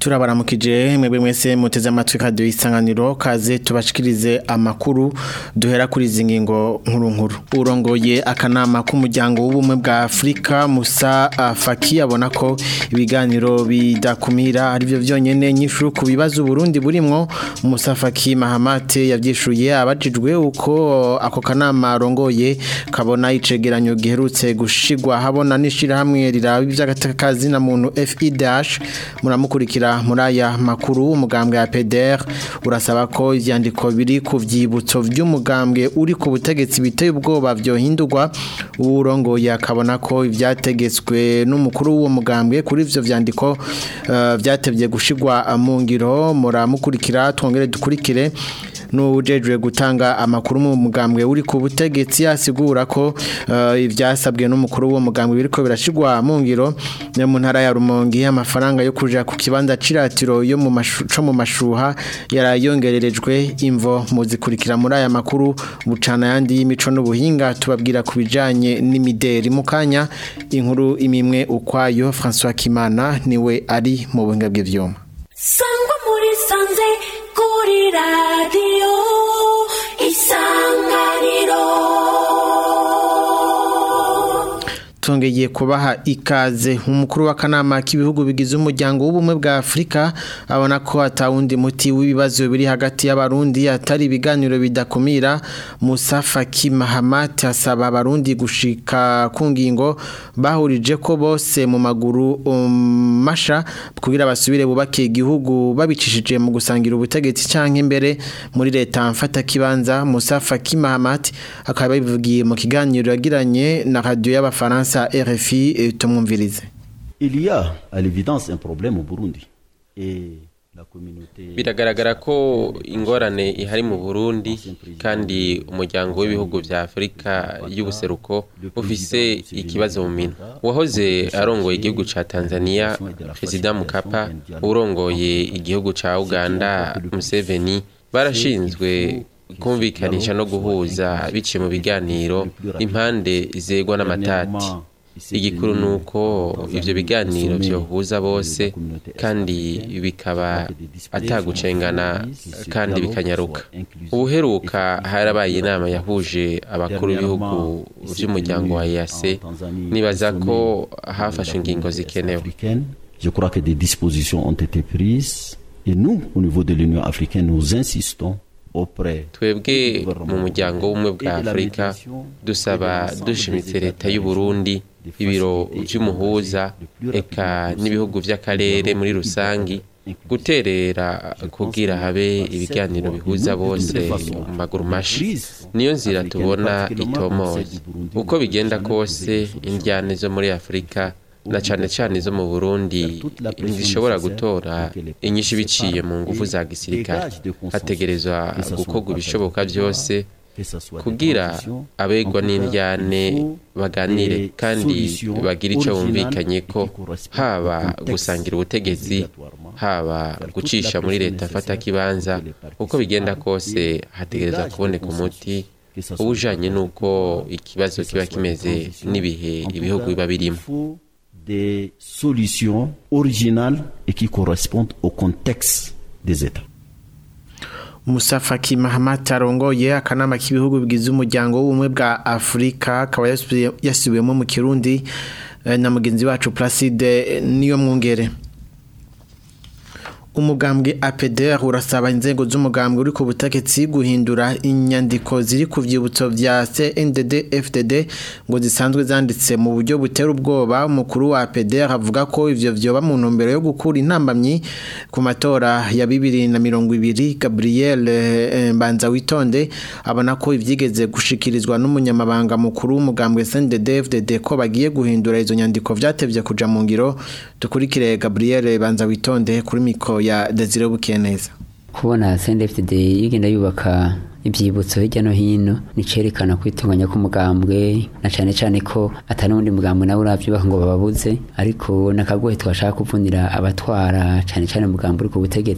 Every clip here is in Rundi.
turabaramukije mwebwe mwese muteze amatwi kadiyo isanganiro kaze tubashikirize amakuru duhera kuri izi ngingo nkuru nkuru urongoye akanama k'umuryango w'ubumwe bwa afurika musa faki abona ko ibiganiro bidakumira aribyo byonyine nyinshi ku bibazo uburundi burimwo musa faki mahamate yabyishuye abajijwe uko ako kanama arongoye kabona icegeranyo giherutse gushigwa habona n'ishirahamwe riraba iby'agatakazi na muntu FIDH muramukurikira muri aya makuru umugambwe ya PDR urasaba ko ivyandiko biri ku vyibutso vy'umugambwe uri ku butegetsi biteye ubwoba byohindurwa urongoye akabona ko ivyategetswe n'umukuru w'uwo mugambwe kuri ivyo vyandiko uh, vyatevye gushigwa mu ngiro muramukurikira twongere dukurikire n'ujejwe gutanga amakuru mu mugambwe uri ku butegetsi asigura ko ibyasabwe n'umukuru w'uwo mugambwe biriko birashigwa mu ngiro mu ntara ya Rumonge amafaranga yo kuja ku kibanza ciratiro yo mu co mu mashuha yarayongererejwe imvo muzikurikira muri aya makuru bucana yandi y'imico n'ubuhinga tubabwira ku bijanye n'imideri mu kanya inkuru imimwe ukwayo François Kimana niwe ari mu buhinga bw'ivyuma sangwa muri sanze kuri radiyo isanganiro tongeye kubaha ikaze umukuru w'akanama k'ibihugu bigize umuryango w'ubumwe bwa Afurika abona ko atawundi muti w'ibibazo biri hagati y'abarundi atari ibiganiro bidakumira Musa Faki Mahamat asaba abarundi gushika ku ngingo bahurije ko bose mu maguru um, masha kugira basubire bubake igihugu babicishije mu gusangira ubutegetsi canke imbere muri leta mfata kibanza Musa Faki Mahamat akaba bivugiye mu kiganiro yagiranye na radio y'abafaransa RFI tumwumvirize Il y a à l'évidence un problème au Burundi et biragaragara ko ingorane ihari mu Burundi kandi umuryango w'ibihugu vya Afrika y'ubuseruko ufise ikibazo mu minwe wahoze arongoye igihugu ca Tanzania President Mkapa urongoye igihugu ca Uganda Museveni barashinzwe kumvikanisha no guhuza biciye mu biganiro impande zegwa n'amatati igikuru ni uko ibyo biganiro byohuza bose kandi bikaba atagucengana kandi bikanyaruka ubuheruka harabaye inama yahuje abakuru b'ibihugu by'umuryango wa EAC nibaza ko hafashwe ingingo zikenewe Je crois que des dispositions ont été prises et nous, au niveau de l'Union africaine, nous insistons twebwe mu muryango w'ubumwe bwa afurika dusaba dushimitse leta y'u Burundi ibiro by'umuhuza eka n'ibihugu by'akarere muri rusangi guterera kugira habe ibiganiro bihuza bose mu maguru mashi niyo nzira tubona itomoye uko bigenda kose indyane zo muri afurika na cyane cyane zo mu Burundi ntizishobora gutora inyinshi biciye mu ngufu za gisirikare hategerezwa gukorwa ibishoboka byose kugira abegwa n'indyane baganire kandi bagire icyo bumvikanye ko haba gusangira ubutegetsi haba gucisha muri leta afata kibanza uko bigenda kose hategerezwa kuboneka umuti ubujanye n'uko ikibazo kiba kimeze n'ibihe ibihugu biba birimo des solutions originales et qui correspondent au contexte des États. Musa Faki Mahamat arongoye akanama k'ibihugu bigize umuryango w'ubumwe bwa Afurika akaba yasubiwemo mu Kirundi na mugenzi wacu Placide niyo mwungere umugambwe APDR urasaba inzego z'umugambwe uri ku butegetsi guhindura inyandiko ziri ku vyibutso vya CNDD FDD ngo zisanzwe zanditse mu buryo butera ubwoba umukuru wa APDR avuga ko ivyo vyoba mu ntumbero yo gukura intambamyi ku matora ya 2020 Gabriel Mbanza witonde abona ko ivyigeze gushikirizwa n'umunyamabanga mukuru w'umugambwe CNDD FDD ko bagiye guhindura izo nyandiko vyatevye kuja mu ngiro dukurikire Gabriel Banza witonde kuri miko ya Desire Bukeneza kubona CNDFDD yigenda yubaka ibyibutso hirya no hino nicerekana kwitunganya k'umugambwe na cyane cyane ko atari undi mugambwe nawe uravyubaka ngo bababuze ariko nakagohe twashaka kuvunira abatwara cyane cyane mugambwe uri ku butegetsi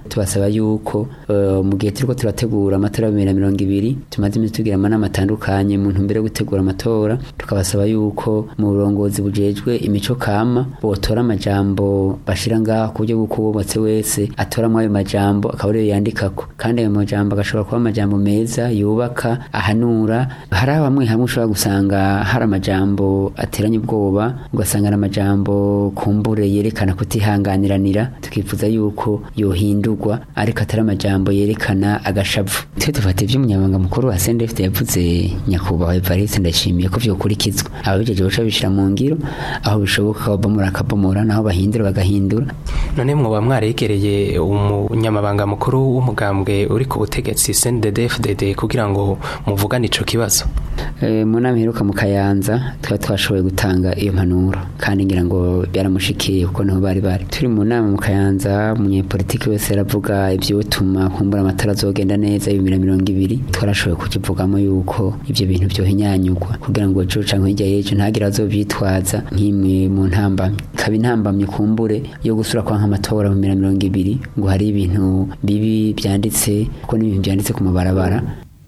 tubasaba yuko uh, mu gihe turiko turategura amatora ya bibiri na mirongo ibiri tumaze iminsi tugira amanama atandukanye mu ntumbero yo gutegura amatora tukabasaba yuko mu burongozi bujejwe imico kama botora amajambo bashira ngaho ku buryo bw'uko uwubatse wese atoramwo ayo majambo akaba ariyo yandikako kandi ayo majambo agashobora kuba amajambo meza yubaka ahanura hari aho hamwe hamwe ushobora gusanga hari amajambo ateranye ubwoba ugasanga ari amajambo kumbure yerekana kutihanganiranira tukifuza yuko yohindurwa ariko atari amajambo yerekana agashavu twe dufata ivyo umunyamabanga mukuru wa CNDF yavuze nyakubahwa Evariste ndashimiye ko vyokurikizwa ababijeje baca bishira mu ngiro aho bishoboka babomora akabomora naho bahindura bagahindura none mwoba mwaregereye umunyamabanga mukuru w'umugambwe uri ku butegetsi CNDD-FDD kugira ngo muvugane ico kibazo e, mu nama iheruka mu Kayanza twari twashoboye gutanga iyo mpanuro kandi ngira ngo byaramushikiye kuko niho bari bari turi mu nama mu Kayanza umunyepolitiki wese aravuga ivyotuma kumbura amatora azogenda neza y'ibihumbi na mirongo ibiri twarashoboye kukivugamo yuko ivyo bintu vyohinyanyugwa kugira ngo ejo canke hirya y'ejo ntagire azovyitwaza nk'imwe mu ntambamye ikaba intambamye kumbure yo gusura kwa nk'amatora mu bihumbi na mirongo ibiri ngo hari ibintu bibi byanditse kuko n'ibintu byanditse ku mabarabara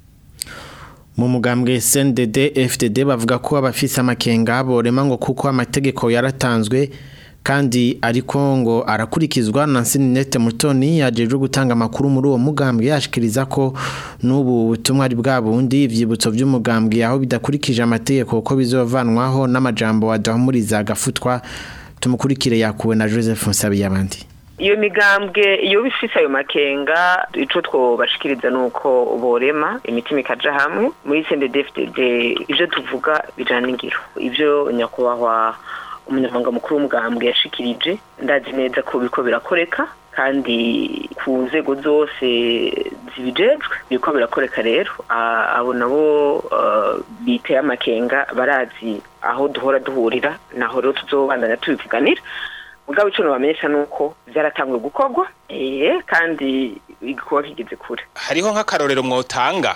mu mugambwe SNDD FDD bavuga ko abafise amakenga borema ngo kuko amategeko yaratanzwe kandi ariko ngo arakurikizwa na Sinete Mutoni yajeje gutanga amakuru muri uwo mugambwe yashikiriza ko n'ubu butumwa ari bwa bundi ivyibutso by'umugambwe aho bidakurikije amategeko ko bizovanwaho n'amajambo adahumuriza agafutwa tumukurikire yakuwe na Joseph Nsabiyabandi iyo migambwe iyo bifise ayo makenga ico twobashikiriza nuko borema imitima ikaja hamwe muri CNDD-FDD ivyo tuvuga bijana n'ingiro ivyo nyakubahwa umunyamabanga mukuru w'umugambwe yashikirije ndazi neza ko biriko birakoreka kandi ku nzego zose zibijejwe biriko birakoreka rero abo nabo biteye amakenga barazi aho duhora duhurira naho rero tuzobandanya tubivuganira mugabo ico nobamenyesha nuko vyaratanguye gukorwa eh kandi igikorwa kigeze kure hariho nk'akarorero mwotanga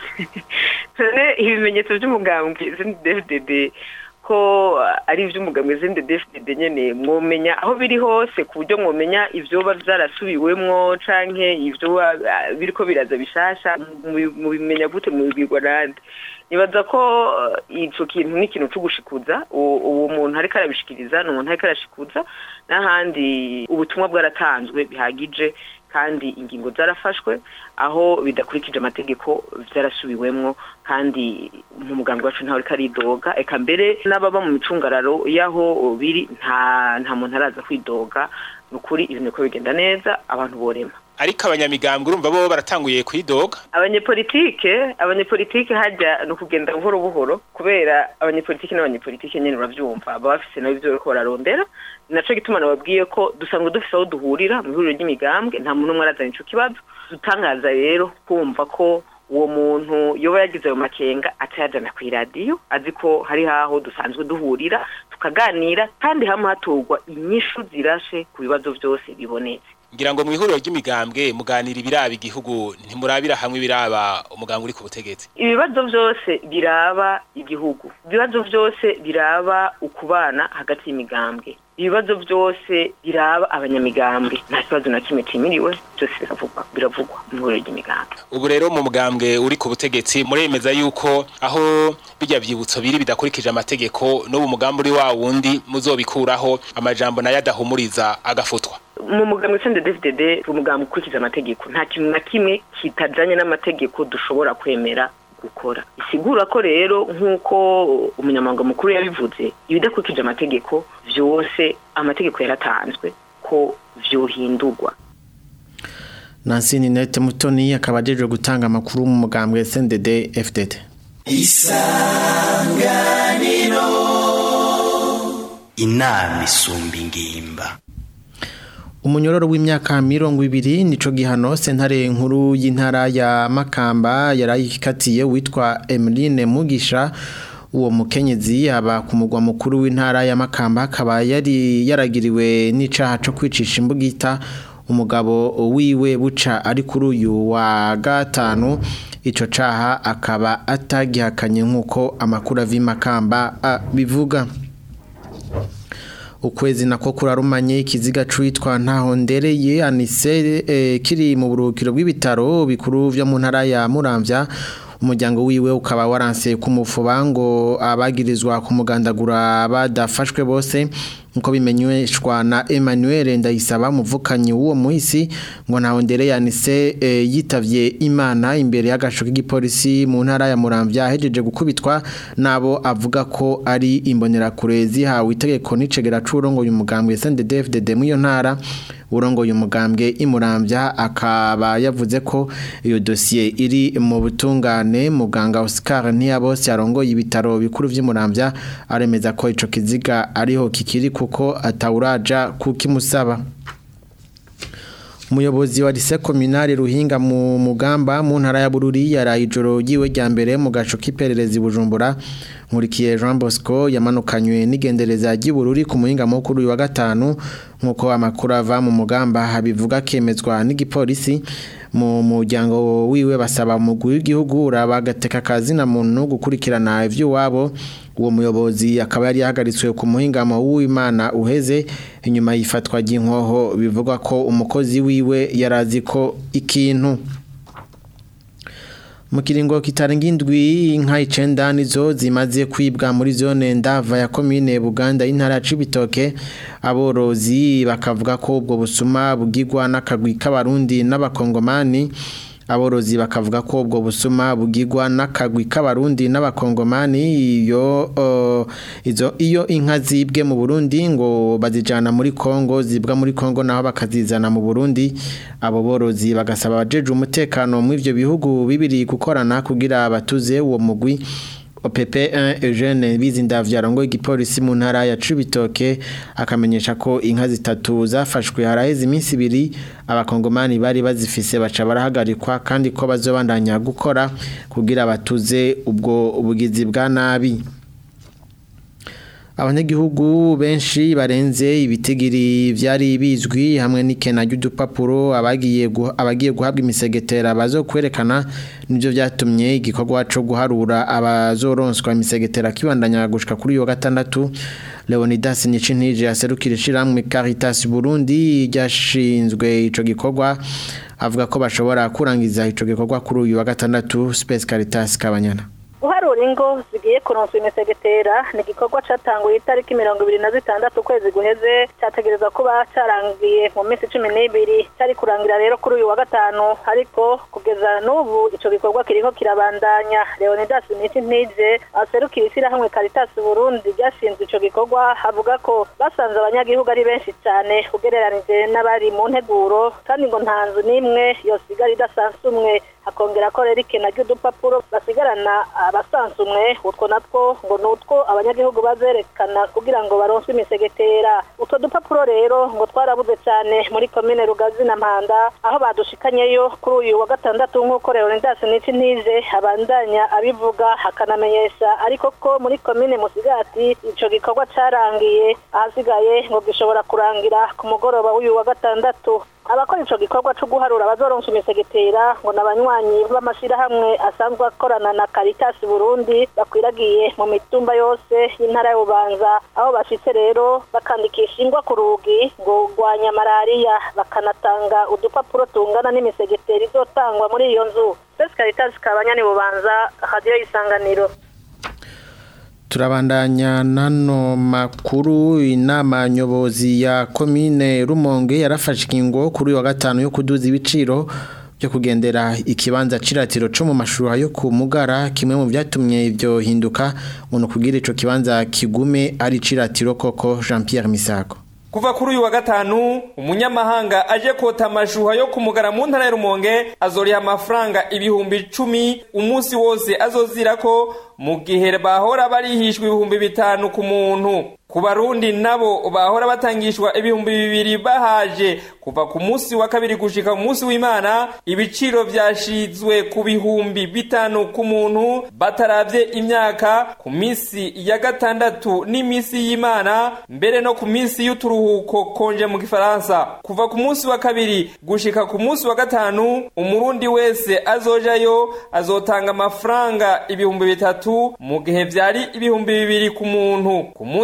none ibimenyetso vy'umugambwe CNDD-FDD ko ari ivy'umugambwe CNDD-FDD nyene mwomenya aho biri hose ku buryo mwomenya ivyoba vyarasubiwemwo canke ivyo biriko biraza bishasha mubimenya gute mubibwirwa nande nibaza ko ico kintu ni ikintu co gushikuza uwo muntu ariko arabishikiriza ni umuntu ariko arashikuza n'ahandi ubutumwa bwaratanzwe bihagije kandi ingingo zarafashwe aho bidakurikije amategeko vyarasubiwemwo kandi mu muganga wacu ntawe ariko aridoga eka mbere n'ababa mu micungararo y'aho biri nta nta muntu araza kwidoga ni ukuri ibintu ko bigenda neza abantu borema ariko abanyamigambwe urumva bo baratanguye kwidoga abanyepolitike abanyepolitike hajya ni ukugenda buhoro buhoro kubera abanyepolitike n'abanyepolitike nyine uravyumva baba bafise nabo ivyo bariko bararondera naco gituma nababwiye ko dusanzwe dufise aho duhurira mu ihuriro ry'imigambwe nta muntu umwe arazana ico kibazo dutangaza rero kumva ko uwo muntu yoba yagize ayo makenga atayajana kw'iradiyo azi ko hari haho dusanzwe duhurira tukaganira kandi hamwe hatorwa inyishu zirashe ku bibazo vyose bibonetse ngira ngo mu ihuriro ry'imigambwe muganira ibiraba igihugu ntimurabira hamwe ibiraba umugambwe uri ku butegetsi ibibazo byose biraba igihugu ibibazo byose biraba ukubana hagati y'imigambwe ibibazo byose biraba abanyamigambwe nta kibazo na kimwe kimiriwe byose biravugwa biravugwa mu ihuriro ry'imigambwe ubu rero mu mugambwe uri ku butegetsi muremeza yuko aho bijya byibutso biri bidakurikije amategeko n'ubu mugambi uri wa wundi muzobikuraho amajambo nayo adahumuriza agafutwa mu mugambwe sende DFDD umugambwe ukurikiza amategeko nta kintu na kimwe kitajanye n'amategeko dushobora kwemera gukora isigura ko rero nk'uko umunyamabanga mukuru yabivuze ibidakurikije amategeko vyose amategeko yaratanzwe ko vyohindurwa Nancy Ninette Mutoni akaba ajeje gutanga amakuru mu mugambwe SNDD FDD Isanganiro inama isumba ingimba umunyororo w'imyaka mirongo ibiri nico gihano sentare nkuru y'intara ya Makamba yarayikatiye witwa Emeline Mugisha uwo mukenyezi yaba ku mugwa mukuru w'intara ya Makamba akaba yari yaragiriwe n'icaha co kwicisha imbugita umugabo wiwe buca ari kuri uyu wa gatanu ico caha akaba atagihakanye nk'uko amakuru avi Makamba bivuga ukwezi nako kurarumanye ikiziga cwitwa ntaho ndereye anise eh, kiri mu burukiro bw'ibitaro bikuru vyo mu ntara ya Muramvya umuryango wiwe ukaba waranse kumufuba ngo abagirizwa kumugandagura badafashwe bose nko bimenyeshwa na Emmanuel Ndayisaba muvukanyi w'uwo muhisi ngo ntaho ndere yanise e, yitavye Imana imbere y'agasho k'igipolisi mu ntara ya Muramvya ahejeje gukubitwa nabo avuga ko ari imbonera kurezi hawe itegeko n'icegera c'urongo uyu mugambwe SNDD-FDD mu iyo ntara urongo uyu mugambwe imurambya akaba yavuze ko iyo dosiye iri mu butungane muganga Oscar Ntiyabose yarongoye ibitaro bikuru vy'imurambya aremeza ko ico kiziga ariho kikiri kuko atawuraja kukimusaba Umuyobozi wa lise kominari Ruhinga mu mugamba mu ntara ya Bururi yaraye ijoro yiwe rya mbere mu gaco k'ipererezi Bujumbura nkurikiye Jean Bosco yamanukanywe n'igendereza ry'Ibururi ku muhinga mukuru uyu wa gatanu nkuko amakuru ava mu mugamba habivuga kemezwa n'igipolisi mu muryango wiwe basaba umugwi w'igihugu uraba agateka kazina muntu gukurikirana ivy'iwabo uwo muyobozi akaba yari yahagaritswe ku muhingamo w'Imana uheze inyuma yifatwa ry'inkoho bivugwa ko umukozi wiwe yarazi ko ikintu mu kiringo kitarenga indwi inka icenda nizo zimaze kwibwa muri zone ndava ya komine Buganda y'intara ya Cibitoke aborozi bakavuga ko ubwo busuma bugirwa n'akagwi k'abarundi n'abakongomani aborozi bakavuga ko ubwo busuma bugirwa n'akagwi k'abarundi n'abakongomani iyo uh, izo iyo inka zibwe mu Burundi ngo bazijana muri Kongo zibwa muri Kongo naho bakazizana mu Burundi abo borozi bagasaba abajeje umutekano mu ivyo bihugu bibiri gukorana kugira batuze uwo mugwi OPP1 Eugene Bizindavya arongo igipolisi mu ntara ya Cibitoke akamenyesha ko inka zitatu zafashwe haraheze iminsi ibiri abakongomani bari bazifise baca barahagarikwa kandi ko bazobandanya gukora kugira batuze ubwo ubugizi bwa nabi abanyagihugu benshi barenze ibitigiri vyari bizwi hamwe n'ikena ry'udupapuro abagiye abagiye guhabwa imisegetera bazo kwerekana nivyo vyatumye igikorwa cyo guharura abazoronswa imisegetera kibandanya gushika kuri yo gatandatu Leonidas Nicintije aserukira ishiramwe Caritas Burundi ryashinzwe ico gikorwa avuga ko bashobora kurangiza ico gikorwa kuri uyu wa gatandatu Space Caritas Kabanyana guharura ingo zigiye kuronswa imisegetera ni igikorwa cyatanguye itariki mirongo ibiri na zitandatu ukwezi guheze cyategereza kuba cyarangiye mu minsi cumi n'ibiri cyari kurangira rero kuri uyu wa gatanu ariko kugeza n'ubu icyo gikorwa kiriko kirabandanya leonidas miti ntije aserukira ishyirahamwe caritas burundi ryashinzwe icyo gikorwa avuga ko basanze abanyagihugu ari benshi cyane ugereranije n'abari mu nteguro kandi ngo nta nzu n'imwe yosigara idasanzwe umwe akongera ko rero ikena ry'udupapuro basigarana abasansumwe utwo natwo ngo ni utwo abanyagihugu bazerekana kugira ngo baronswe imisegetera utwo dupapuro rero ngo twarabuze cyane muri komine rugazi na mpanda aho badushikanyeyo kuri uyu wa gatandatu nk'uko leonidas nici ntije abandanya abivuga akanamenyesha ariko ko muri komine musigati ico gikorwa carangiye ahasigaye ngo gishobora kurangira ku mugoroba w'uyu wa gatandatu abakora ico gikorwa cyo guharura abazoronsa imisegetera ngo n'abanywanyi b'amashirahamwe asanzwe akorana na Caritas Burundi bakwiragiye mu mitumba yose y'intara y'Ubanza aho bashitse rero bakandikisha ingwa ku rugi ngo gwanya malaria bakanatanga udupapuro tungana n'imisegetera izotangwa muri iyo nzu Space Caritas kabanyani Bubanza radio y'isanganiro turabandanya nano makuru inama nyobozi ya komine Rumonge yarafashe ingingo kuri wa gatanu yo kuduza ibiciro byo kugendera ikibanza ciratiro cyo mu mashuri yo ku mugara kimwe mu byatumye ibyo hinduka umuntu kugira ico kibanza kigume ari ciratiro koko Jean Pierre Misako kuva kuri uyu wa gatanu umunyamahanga aje kota amashuha yo kumugara mu ntara ya Rumonge azoriha amafaranga ibihumbi icumi umunsi wose azozira ko mu gihe bahora barihishwa ibihumbi bitanu ku muntu ku barundi nabo bahora batangishwa ibihumbi bibiri bahaje kuva ku munsi wa kabiri gushika ku munsi w'imana ibiciro vyashizwe ku bihumbi bitanu ku muntu bataravye imyaka ku minsi ya gatandatu n'imisi y'imana mbere no ku minsi y'uturuhuko konje mu gifaransa kuva ku munsi wa kabiri gushika ku munsi wa gatanu umurundi wese azojayo azotanga amafaranga ibihumbi bitatu mu gihe vyari ibihumbi bibiri ku muntu ku munsi wa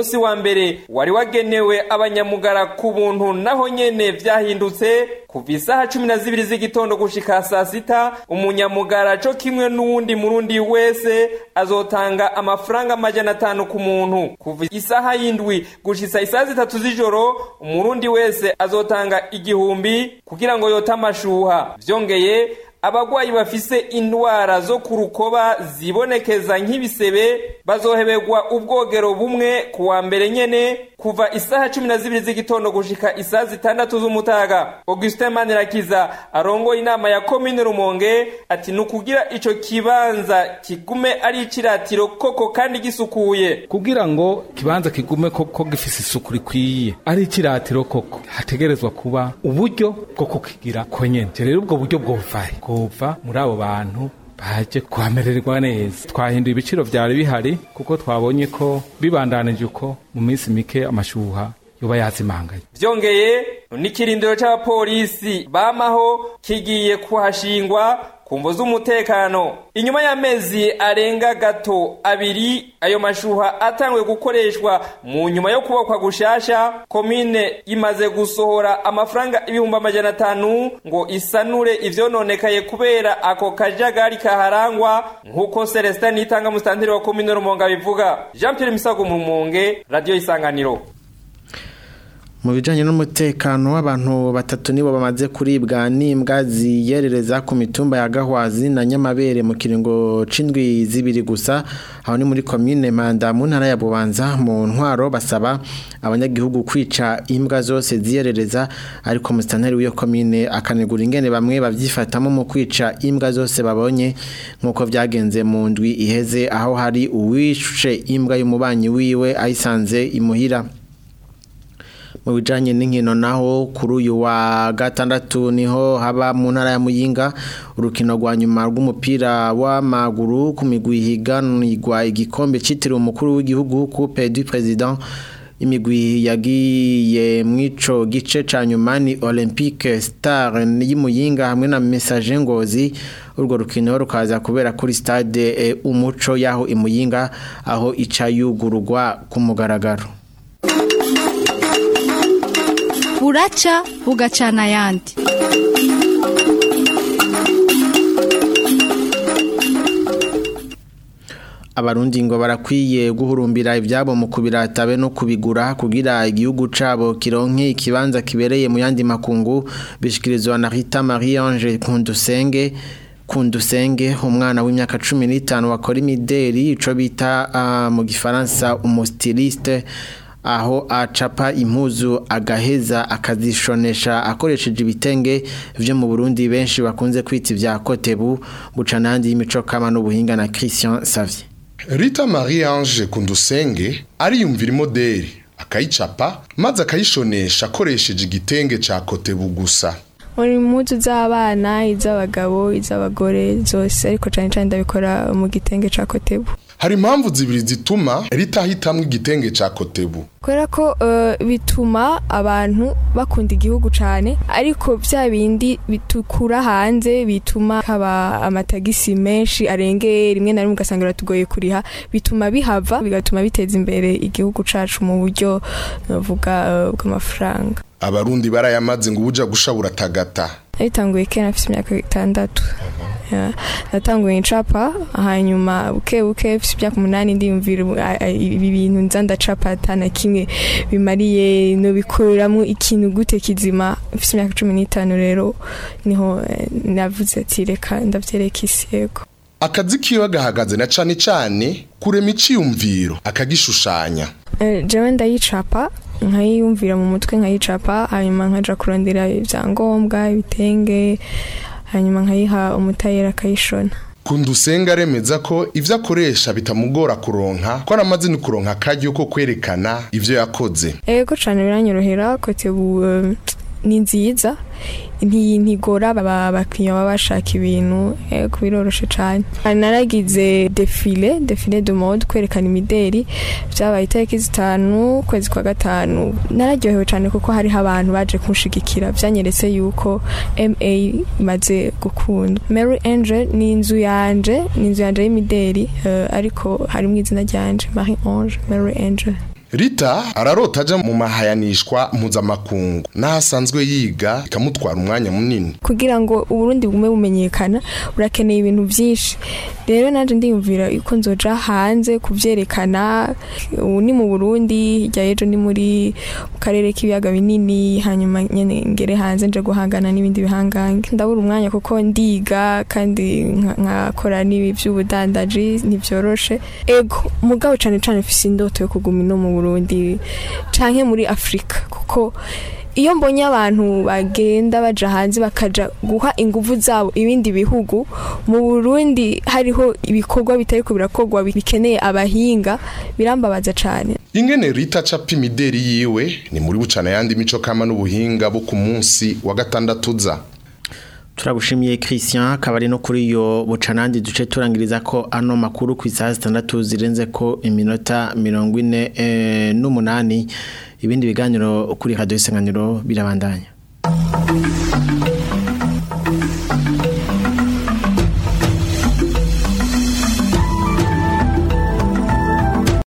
mbere wari wagenewe abanyamugara ku buntu naho nyene vyahindutse kuva isaha cumi na zibiri z'igitondo gushika saa sita umunyamugara co kimwe n'uwundi murundi wese azotanga amafaranga amajana atanu ku muntu kuva isaha y'indwi gushitsa isaha zitatu z'ijoro umurundi wese azotanga igihumbi kugira ngo yote amashuha vyongeye abagwayi bafise indwara zo ku rukoba zibonekeza nk'ibisebe bazohebegwa ubwogero bumwe ku wa mbere nyene kuva isaha cumi na zibiri z'igitondo gushika isaha zitandatu z'umutaga augustin manirakiza arongoye inama ya komine rumonge ati ni ukugira ico kibanza kigume ari iciratiro koko kandi gisukuye kugira ngo kibanza kigume koko gifise isuku rikwiye ari iciratiro koko hategerezwa kuba uburyo bwo kukigira konyene rero ubwo buryo bwovahe bwova muri abo bantu baje kuhamererwa neza twahinduye ibiciro vyari bihari kuko twabonye ko bibandanije uko mu minsi mike amashuha yoba yazimanganye vyongeye n'ikirindiro c'abapolisi bamaho kigiye kuhashingwa kumvo z'umutekano inyuma y'amezi arenga gato abiri ayo mashuha atangwe gukoreshwa mu nyuma yo kubakwa gushasha komine imaze gusohora amafaranga ibihumbi amajana atanu ngo isanure ivyononekaye kubera ako kajagari kaharangwa nk'uko celestin nitanga musitanteri wa komine rumonge abivuga jean pierre misago mu rumonge radiyo isanganiro mu bijyanye n'umutekano w'abantu batatu nibo bamaze kuribwa n'imbwa ziyerereza ku mitumba ya gahwazi na nyamabere mu kiringo c'indwi zibiri gusa aho ni muri komine manda mu ntara ya bubanza mu ntwaro basaba abanyagihugu kwica imbwa zose ziyerereza ariko musitanteri w'iyo komine akanegura ingene bamwe babyifatamo mu kwica imbwa zose babonye nk'uko byagenze mu ndwi iheze aho hari uwishe imbwa y'umubanyi wiwe ayisanze imuhira mu bijanye n'inkino naho kuri uyu wa gatandatu niho haba mu ntara ya Muyinga urukino rwa nyuma rw'umupira w'amaguru ku migwi higanirwa igikombe citiriwe umukuru w'igihugu Coupe du Président imigwi yagiye mwico gice ca nyuma ni Olympique Star y'Imuyinga hamwe na Message Ngozi urwo rukino rukaza kubera kuri stade e, umuco yaho imuyinga aho ica yugururwa ku mugaragaro buraca bugacana ayandi abarundi ngo barakwiye guhurumbira ibyabo mu kubiratabe no kubigura kugira igihugu cabo kironke ikibanza kibereye mu yandi makungu bishikirizwa na Rita Marie Ange Kundusenge Kundusenge umwana w'imyaka 15 wakora imideri ico bita uh, mu gifaransa umustiliste aho acapa impuzu agaheza akazishonesha akoresheje ibitenge vyo mu Burundi benshi bakunze kwita ivya kotebu buca nandi y'imico kama n'ubuhinga na Christian Savier Rita Marie Ange Kundusenge ariyumvira imoderi akayicapa maze akayishonesha akoresheje igitenge ca kotebu gusa muri impuzu z'abana iz'abagabo iz'abagore zose ariko cyane cyane ndabikora mu gitenge ca kotebu hari impamvu zibiri zituma ritahitamwo igitenge ca kotebu kubera ko uh, bituma abantu bakunda igihugu cyane ariko bya bindi bitukura hanze bituma haba amatagisi menshi arengeye rimwe na rimwe ugasanga biratugoye kuriha bituma bihava bigatuma biteza imbere igihugu cacu mu buryo navuga uh, bw'amafaranga abarundi barayamaze ngo ubuja gushabura tagata nabitanguye kera afite imyaka itandatu natanguye ncapa hanyuma buke buke mfite imyaka umunani ndiyumvira ibi bintu nza ndacapa atana kimwe bimariye no bikoreramo ikintu gute kizima mfite imyaka cumi n'itanu rero niho navuze ati reka ndabyereka isi yego akazi kiwe gahagaze na cane cane kurema iciyumviro akagishushanya jewe ndayicapa nkayiyumvira mu mutwe nkayicapa hanyuma nkaja kurondera ibyangombwa ibitenge hanyuma nkayiha umutayeri akayishona kundusenga aremeza ko ivyo akoresha bitamugora kuronka ko aramaze ni kuronka akaryo ko kwerekana ivyo yakoze ego cane biranyorohera kotebu ni nziza ntigora abakiriya baba bashaka ibintu ego biroroshe cyane naragize defile defile de mode kwerekana imideri byabaye itariki zitanu ukwezi kwa gatanu nararyohewe cyane kuko hariho abantu baje kunshigikira byanyeretse yuko ma imaze gukundwa mary angel ni inzu yanje ni inzu yanje y'imideri ariko harimo izina ryanje marie ange mary angel Rita ararota aja mu mahayanishwa mpuzamakungu n'ahasanzwe yiga ikamutwara umwanya munini kugira ngo uburundi bugume bumenyekana urakeneye ibintu byinshi rero nanjye ndiyumvira yuko nzoja hanze kubyerekana ubu ni mu burundi hirya y'ejo ni muri mu karere k'ibiyaga binini hanyuma nyine ngere hanze nje guhangana n'ibindi bihangange ndabura umwanya kuko ndiga kandi nka- nkakora n'ibi by'ubudandaji ntibyoroshe ego mugabo cyane cyane mfise indoto yo kuguma ino mu burundi canke muri afurika kuko iyo mbonye abantu bagenda baja hanze bakaja guha inguvu zabo ibindi bihugu mu Burundi hariho ibikorwa bitariko birakorwa bikeneye abahinga birambabaza cane ingene Rita capa imideri yiwe ni muri bucana yandi mico kama n'ubuhinga bo ku munsi wa gatandatu za turagushimiye Christian akaba ari no kuri iyo bucanandi duce turangiriza ko ano makuru ku isaha zitandatu zirenze ko iminota mirongo ine eh, n'umunani ibindi biganiro kuri radiyo isanganiro birabandanya